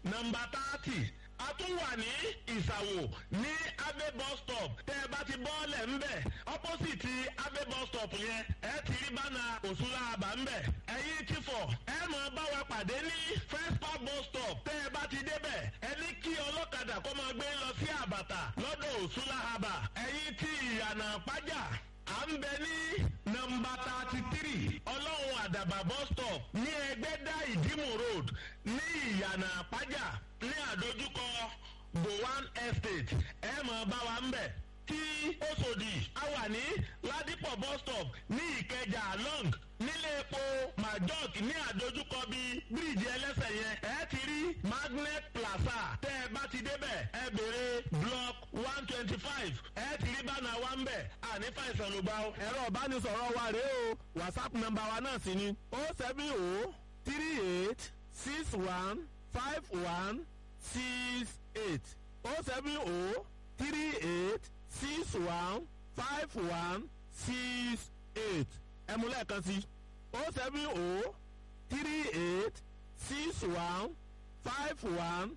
nọmba thirty a tún wà ní ìsàwò ní abe bus stop tẹ́ ẹ bá ti bọ́ọ̀lẹ̀ ńbẹ̀ opposite abe bus stop yẹn ẹ ti rí bánà òṣùlá àbá ńbẹ̀ ẹ̀yin ti fọ̀ ẹ mọ̀ bá wa pàdé ní first park bus stop tẹ́ ẹ bá ti débẹ̀ ẹ ní kí ọlọ́kadà kó máa gbé lọ sí àbàtà lọ́dọ̀ òṣùlá àbà ẹ̀yin ti ìyànà pàjá à ń bẹ ní nọmba thirty three ọlọ́run àdàbà bus stop ní ẹgbẹ́dá ìdímù road ní ìyànà àpájà ní àdójúkọ gowan estate ẹ mọ̀ bá wa ń bẹ̀ tí Òṣòdì a wà ní ládìpọ̀ bus stop ní ìkẹjà long nílé epo majok ní àdójúkọ bíi bíríìjì ẹlẹ́sẹ̀ yẹn ẹ ti rí magnet plaza tẹ́ ẹ bá ti débẹ̀ ẹ béèrè block one twenty five ẹ ti rí bánà wa ń bẹ̀ àní fàìsàn ló gbà ó. ẹ̀rọ ìbánisọ̀rọ̀ wa rèé o whatsapp nọ́mbà wa náà sì ni o seven o three eight six one five one six eight o seven o three eight six one five one six eight ẹ mú lẹ́ẹ̀kan sí o seven o three eight six one five one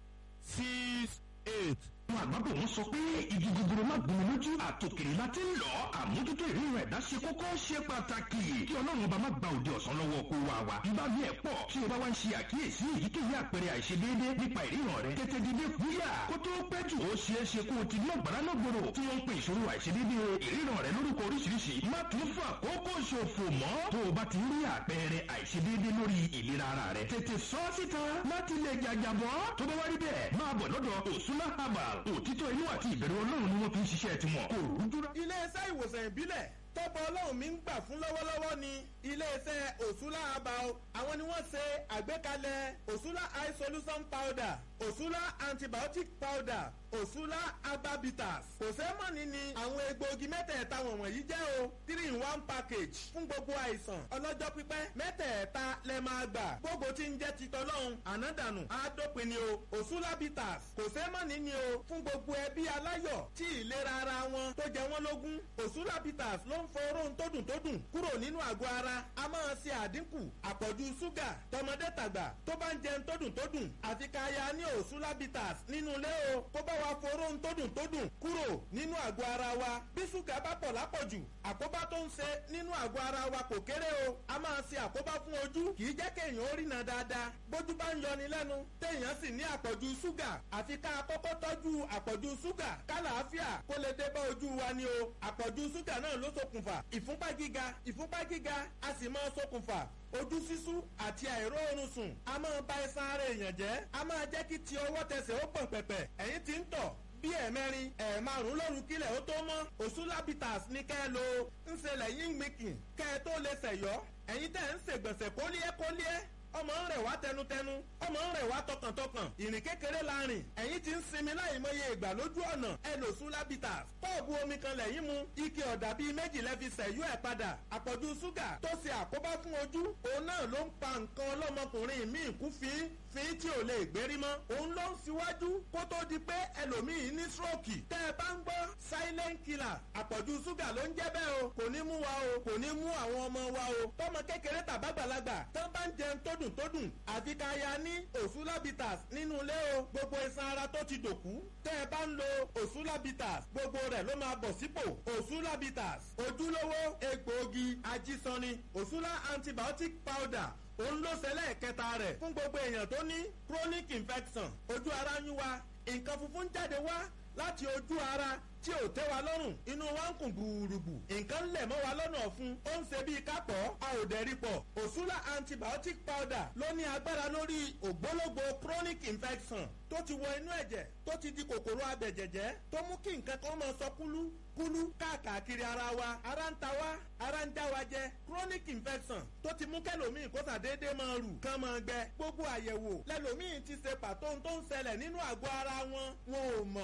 six eight àwọn àgbàbọ̀ wọn sọ pé igi gogoro má gbomi lójú àtòkèrè la ti ń lọ àmójútó ìrírun ẹ̀dá ṣe kókó ṣe pàtàkì kí ọlọ́run ọba má gba òde ọ̀sán lọ́wọ́ kó wa wa bí bá bí ẹ̀ pọ̀ tí o bá wá ń ṣe àkíyèsí èyíkéyìí àpẹẹrẹ àìṣedéédé nípa ìríran rẹ tètè dìde kúyà kó tó pẹ́ jù ó ṣeé ṣe kó o ti ní ọ̀gbára náà gbòòrò tí wọ́n ń pe ìṣòro àìṣedéédé ìríran rẹ lórúkọ oríṣiríṣi má tún fún àkókò ṣòfò mọ́ tó o bá ti rí àpẹẹrẹ àìṣedéédé lórí ìlera ara rẹ tètè sọ síta láti lè jàjàbọ́ tó bá wá rí bẹ́ẹ̀ máa bọ̀ lọ́dọ̀ òsúná herbal òtítọ́ inú àti ìbẹ̀rù ọlọ́run ni wọ́n fi ń ṣiṣẹ́ tiwọn kò rújúra. iléeṣẹ́ ìwòsàn ìbílẹ̀ tọ́pọ̀ ọlọ́run mi ń gbà fún lọ́wọ́lọ́wọ́ ni iléeṣẹ́ òṣùlá herbal àwọn ni wọ́n ṣe àgbékalẹ̀ òṣùlá eye solution powder òṣùlá antibiotic powder òṣùlá herbabitas kò sẹ́mọ̀nì ni àwọn egbòogi mẹ́tẹ̀ẹ̀ta wọ̀nyí jẹ́ o three in one package fún gbogbo àìsàn ọlọ́jọ́ pípẹ́ mẹ́tẹ̀ẹ̀ta lẹ máa gbà gbogbo tí ń jẹ́ titọ́lọ́hún ànádànù àádópin ni o òṣùlá bitters kò sẹ́mọ̀nì ni o fún gbogbo ẹbí aláyọ̀ tí ìlera ara wọn tó jẹ wọ́n lógún òṣùlá bitters ló ń fọ oró tó dùn tó dùn kúrò nínú àgọ́ ara a máa ṣe àdínkù àpọ̀jù ṣúgà tọmọdé tàgbà tó bá ń jẹun tó dùn tó dùn àfi ká ya ní òṣùlá bitters nínú ilé o kó bá wa foró tó dùn tó dùn kúrò nínú àgọ́ ara wa bí ṣúgà bá pọ̀ lápọ̀jù àkóbá tó ń ṣe nínú àgọ́ ara wa kò kéré o a máa ṣe àkóbá fún ojú kì í jẹ́ kéèyàn ó rìnà dáadáa bójú bá ń yọni lẹ́nu téèyàn sì ní àpọ̀jù ṣúgà àfi ká kọ́kọ́ tọ́jú àpọ̀jù ṣúgà kálàáfíà kó lè dé bá ojú wa ni o àpọ̀jù ṣúgà náà ló ṣokùnfà ìfúnpá gíga ìfúnpá gíga a sì máa ṣokùnfà ojú sísú àti àìróorun sùn a máa ba ẹsan ara èèyàn jẹ́ a máa jẹ́ kí ti ọwọ́ tẹsẹ̀ ó pọ̀n pẹ̀pẹ̀ ẹ̀yìn tí ń tọ̀ bí ẹ̀mẹrin ẹ̀ẹ̀márùn lóru kílẹ̀ ó tó mọ́ òṣùlábìtàs ní kẹ́ ẹ lo ń ṣẹlẹ̀ yín gbìnkìn kẹ́ ẹ tó lè ṣẹ̀yọ́ ẹ̀yin tẹ̀ ń ṣègbọ̀nsẹ̀ kólíẹ́ kólíẹ́ ọmọ ń rẹ̀ wá tẹnutẹnu ọmọ ń rẹ̀ wá tọkàntọkàn ìrìn kékeré la rìn ẹ̀yin ti ń sinmi láì mọye ìgbà lójú ọ̀nà ẹ lò sún lábìtà pọ́ọ̀bù omi kan lẹ́yìn mu ike ọ̀dà bíi méjì lẹ́fi sẹ̀yú ẹ̀ padà àpọ̀jù ṣúgà tó ṣe àkóbá fún ojú òun náà ló ń pa nǹkan ọlọ́mọkùnrin míì kú fín fín tí ò lè gbérí mọ́ òun ló ń síwájú kó tó di pé ẹlòmíì ní stroke tẹ́ ẹ bá ń gbọ́ silent killer àpọ̀jù ṣúgà ló ń jẹ́ bẹ́ẹ̀ o kò ní mú wa o kò ní mú àwọn ọmọ wa o tọmọ kékeré tàbágbàlagbà tán bá ń jẹun tó dùn tó dùn àfi ká ya ní òṣùlábìtàs nínú ilé o gbogbo iṣan ara tó ti dòkú tẹ́ ẹ bá ń lo òṣùlábìtàs gbogbo rẹ̀ ló máa bọ̀ sípò òṣùlábìtàs ojúlówó egbòogi ajísanni òṣùlá antibiotic powder òun ló ṣẹlẹ̀ kẹta rẹ̀ fún gbogbo èèyàn tó ní chronic infection ojú ara ń yún wa nǹkan funfun jáde wá láti ojú ara tí ò tẹ́ wa lọ́rùn inú wa ń kùn gbùrùgbù nǹkan lẹ̀ mọ́ wa lọ́nà ọ̀fun ó ń ṣe bíi kápọ̀ a ò dẹ̀ rí pọ̀ òṣùlá antibiotic powder ló ní agbára lórí ògbólógbò chronic infection tó ti wọ inú ẹ̀jẹ̀ tó ti di kòkòrò abẹ̀jẹ̀jẹ̀ tó mú kí nǹkan kan máa sọ kúlú kúlú káàkiri ara wa ara ń ta wá ara ń já wa jẹ chronic infection tó ti mú kẹlòmíì kó sàdédé máa rù kán máa gbẹ gbogbo àyẹ̀wò lẹ́lòmíì ti ṣe pàtó tó ń ṣẹlẹ̀ nínú àgọ́ ara wọn wọn ò mọ̀ òṣùlá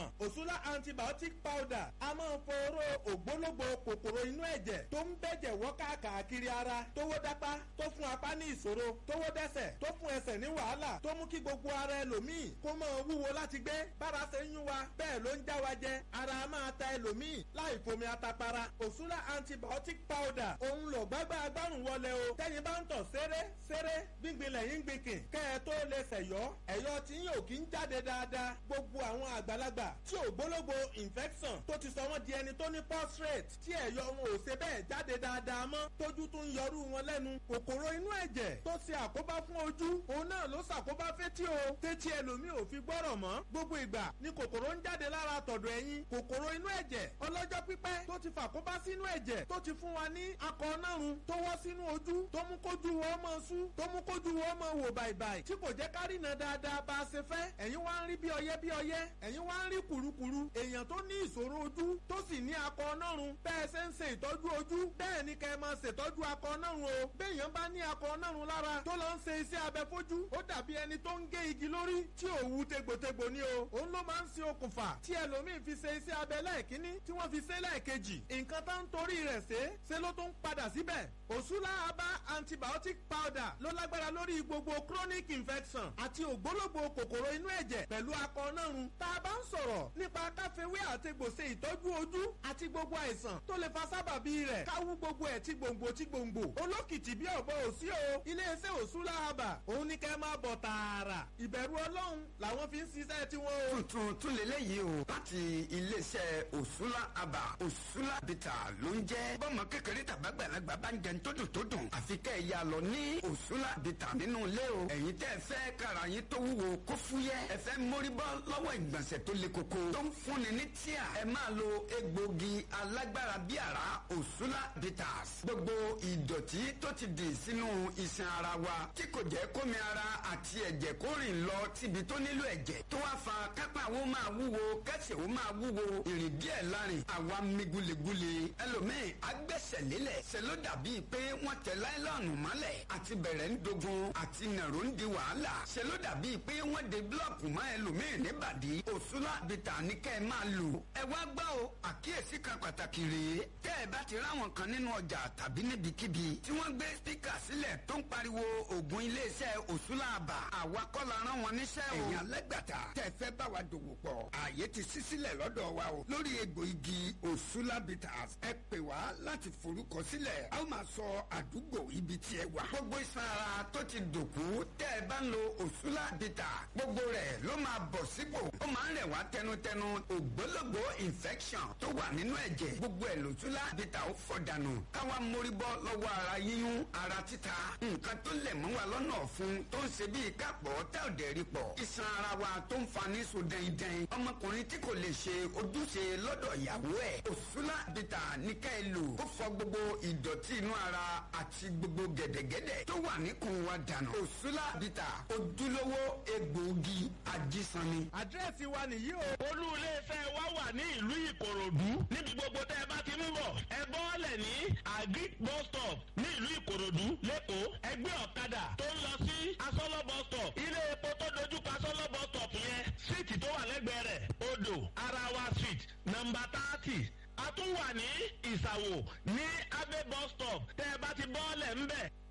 òṣùlá antibiotic powder a máa foró ògbólógbò kòkòrò inú ẹ̀jẹ̀ tó ń bẹ̀jẹ̀ wọ́ káàkiri ara tówó dápá tó fún apá ní ìṣòro tówó dẹ́sẹ̀ tó fún ẹsẹ̀ ní wàhálà tó mú kí gbogbo ara ẹlòmíì kó máa wúwo láti gbé bára ṣe ń yún wa bẹ́ẹ̀ ló ń já wa jẹ ara máa ta ẹlòmíì láì fomi atapara òṣùlá antibiotic powder òun lò gbágbá agbárùn wọlé o tẹ́yin bá ń tọ̀ ṣeré ṣeré gbíngbin lẹ́yìn gbìnkìn kẹ́ ẹ tó lè ṣẹ̀yọ́ ẹ̀yọ́ tí yóò kí ń jáde dáadáa gbogbo àwọn àgbàlagbà tí ò gbólógbò infection tó ti sọ wọ́n di ẹni tó ní prostate tí ẹ̀yọ́ wọn ò ṣe bẹ́ẹ̀ jáde dáadáa mọ́ tójú tún ń yọrú wọn lẹ́nu kòkòrò inú ẹ̀jẹ̀ tó ṣe àkóbá fún ojú òun náà ló ṣàkóbá fétí o tétí ẹlòmíì ò fi gbọ́rọ̀ mọ́ gbogbo ìgbà ni kòkòrò ń jáde lára tọ̀dọ̀ ẹ̀yìn kòkòrò inú ẹ̀jẹ̀ ọlọ́jọ́ pípẹ́ tó ti fàkóbá sínú ẹ̀jẹ̀ tó ti fún wa ní akọ nárun tó wọ́ sínú ojú tó mú kójú wọ́n mọ́ sú tó mú kójú wọ́n mọ́ wò bàìbàì tí kò jẹ́ kárìnà dáadáa bá a ṣe fẹ́ ẹ̀yin wá ń rí bí ọyẹ́ bí ọyẹ́ ẹ̀yin wá ń rí kùrukùru èèyàn tó ní ìṣòro ojú tó sì ní akọ nárun bẹ́ẹ̀ ṣe ń ṣe ìtọ́jú ojú bẹ́ẹ̀ ni kẹ́ ẹ máa ṣètọ́jú akọ nárun o béèyàn bá ní akọ nárun lára tó lọ ń ṣe iṣẹ́ abẹ fojú ó dàbí ẹni tó ń gé igi lórí tí òwú tegbòtegbò ni o òun ló máa ń ṣe okùnfà tí ẹlòmíín fi ṣe iṣẹ́ abẹ lẹ́ẹ̀kínní tí wọ́n fi ṣe lẹ́ẹ̀kejì nǹkan tó ń torí rẹ̀ ṣe ṣe ló tún padà síbẹ̀ òṣùlá abá antibiotic powder ló lágbára lórí gbogbo chronic infection àti ògbólógbò kòkòrò inú ẹ̀jẹ̀ pẹ̀lú akọ nárun tá a bá ń sọ̀rọ̀ nípa káfíwé àtegbò ṣe ìtọ́jú ojú àti gbogbo àìsàn tó lè fa sábàbí rẹ̀ káwú gbogbo ẹ̀ tí gbòǹgbò tí gbòǹgbò olókìtì bí ọ̀bọ òsí o iléeṣẹ́ òṣùlá abà òun ní kẹ́ máa bọ̀ tààrà ìbẹ̀rù ọlọ́run làwọn fi ń ṣiṣẹ́ tiwọn o. tuntun tún lélẹ́yìí o láti iléeṣẹ́ òṣùlá abà òṣùlá bìtà ló ń jẹ́ bọ́mọ kékeré tàbágbàlagbà bá ń jẹun tó dùn tó dùn àfi kẹ́ ẹ̀ yà lọ ní òṣùlá bìtà nínú ilé o ẹ̀yin tẹ́ ẹ fẹ́ kára yín tó wúwo kó fúyẹ́ ẹ fẹ́ mórí bọ́ lọ́wọ́ ìgbọ̀nsẹ̀ tó le koko tó ń fúnni ní tíà ẹ máa lo egbògi alágbára bí àrá òṣùlá bitters gbogbo ìdọ̀tí tó ti dì sínú iṣan ara wa tí kò jẹ́ kómi ara àti ẹ̀jẹ̀ kó rìn lọ síbi tó nílò ẹ̀jẹ̀ tó wá fa kápá wo máa wúwo kẹsẹ̀ wo máa wúwo ìrìn díẹ̀ lárin àwa mi gulegule ẹlòmíì agbẹ́sẹ̀ lélẹ̀ ṣe ló dàbí pé wọ́n tẹ láìlọ́ọ̀nù mọ́lẹ̀ àti bẹ̀rẹ̀ ń dogun àti nàró ń di wàhálà ṣe ló dàbí pé wọ́n de búlọ̀kù mọ́ ẹlòmíì níbàdí òṣùlá bìtà ní kẹ́ ẹ máa lò ẹ wá gbọ́ o àkíyèsí kan pàtàkì rèé tẹ́ ẹ bá ti ráwọn kan nínú ọjà tàbí níbikíbi tí wọ́n gbé spíkà sílẹ̀ tó ń pariwo ògùn iléeṣẹ́ òṣùlá àbà àwa kọ́ la rán wọn níṣẹ́ o. ẹ̀yin alẹ́gbàtà tẹ́ fẹ́ bá wa dòwò pọ̀ ààyè ti ṣí sílẹ̀ lọ́dọ̀ wa o lórí egbò igi òṣùlá bitters ẹ pè wá láti forúkọ sílẹ̀ a ó máa sọ àdúgbò ibi tí ẹ wà. gbogbo iṣan ara tó ti dòkú tẹ́ ẹ bá ń lo òṣùlá bitters gbogbo rẹ̀ ló máa bọ̀ sípò ó máa ń rẹ̀ wá tẹnutẹnu ògbólógbò infection tó wà nínú ẹ̀jẹ̀ gbogbo ẹ̀ lòṣùlá bitters ó fọ̀ dànù káwa mórí bọ́ lọ́wọ́ ara yíyún ara títa nǹkan tó lẹ̀ mọ́ wa lọ́nà ọ̀fun tó ń ṣe bíi kápọ̀ tá ò dẹ̀ rí pọ̀ iṣan ara wa tó ń fa ní so dẹ́ndẹ́n ọmọkùnrin tí kò lè ṣe ojúṣe lọ́dọ̀ ìyàwó ẹ̀ òṣùlá bìtà ní ká ẹ lò ó fọ gbogbo ìdọ̀tí inú ara àti gbogbo gẹ̀dẹ̀gẹ̀dẹ̀ tó wà níkùn wa dànù òṣùlá bìtà ojúlówó egbòogi ajísanni. àdírẹ́sì wa nìyí o. olú iléeṣẹ́ wa wà ní ìlú ìkòròdú níbi gbogbo tẹ́ ẹ bá ti ń bọ̀ ẹ bọ́ọ̀lẹ̀ ní agric bus stop ní ìlú ìkòròdú lẹ́kọ̀ọ́ ẹgbẹ́ ọ̀kadà tó ń lọ sí asọ́lọ́ bus stop ilé epo tó dojú pa asọ́lọ́ bus stop yẹn síìtì tó wà lẹ́gbẹ̀ẹ́ rẹ̀ odò arawa street nọmba thirty a tún wà ní ìsàwò ní abe bus stop tẹ́ ẹ bá ti bọ́ọ̀lẹ̀ ńbẹ̀